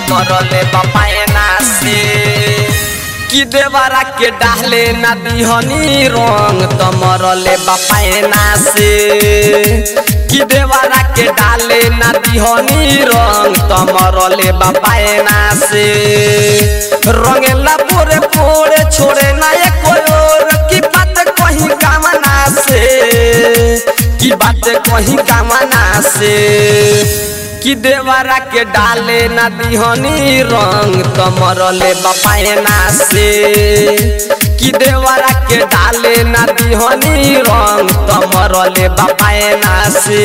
मरले बपायना से कि देवरा के डाले ना दिहनी रंग त मरले बपायना से कि देवरा के डाले ना दिहनी रंग त मरले बपायना से रंगेला पोरे पोरे छोड़े ना एक और की बात कहीं कामना से की बात कहीं कामना से कि देवरा के डाले ना दिहनी रंग त मरले बपायना से कि देवरा के डाले ना दिहनी रंग त मरले बपायना से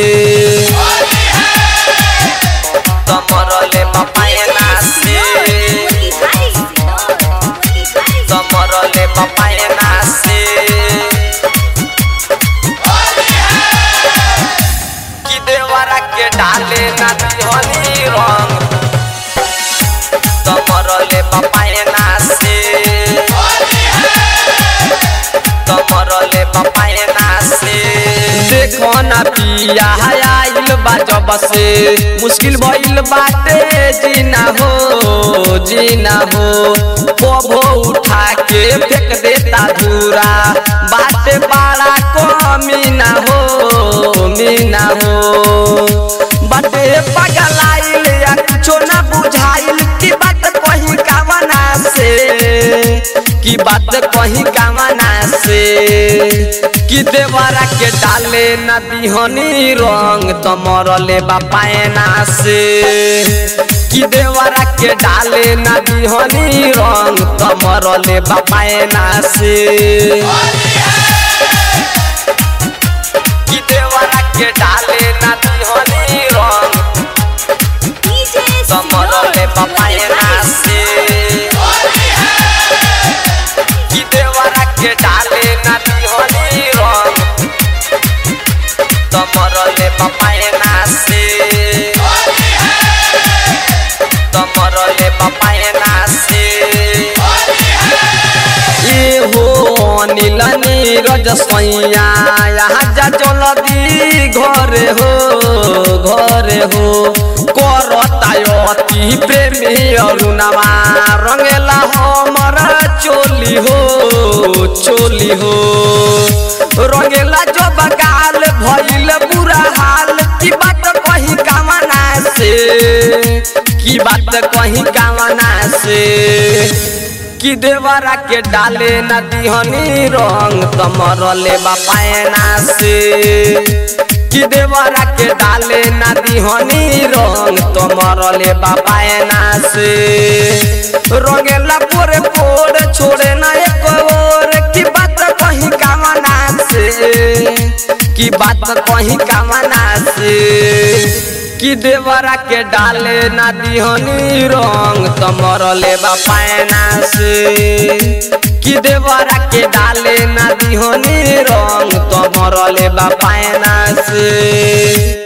त मरले बपायना से त मरले बपायना से कि देवरा के डाले ना दिहनी रंग त मरले बपायना से त मरले बपायना से देखो ना पिया आइल बा जब से मुश्किल भइल बाटे जीना हो जीना हो कबो उठा के फेंक देता धूरा बाटे बड़ा कमी ना हो मीना हो बाटे पगलाइल या कुछो ना बुझाइल की बात कहीं कामना से की बात कहीं कामना से कि देवरा के डाले ना दिहनी रंग त मरले बापायना से कि देवरा के डाले ना दिहनी रंग त मरले बापायना से कि देवरा के डाले ना दिहनी रंग त मरले बापायना से कि देवरा के डाले ना दिहनी रंग त मरले बापायना से त मरले बापायना से ए हो अनिल नीरज सैया यहाँ जा चलदी घरे हो घरे हो करता अति प्रेमी अरुणमा रंगेला हमर चोली हो चोली हो रंगेला जो बगाल भइल बुरा हाल की बात कहीं कामना से की बात कहीं कामना से कि देवरा के डाले न दिहनी रंग त मरले बापायना से कि देवरा के डाले न दिहनी रंग त मरले बापायना से रंगेला पोरे पोरे छोड़े ना एक और की बात कहीं कामना से की बात कहीं कामना से कि देवरा के डाले ना दिहनी रंग त मरले बापायना से कि देवरा के डाले ना दिहनी रंग त मरले बापायना से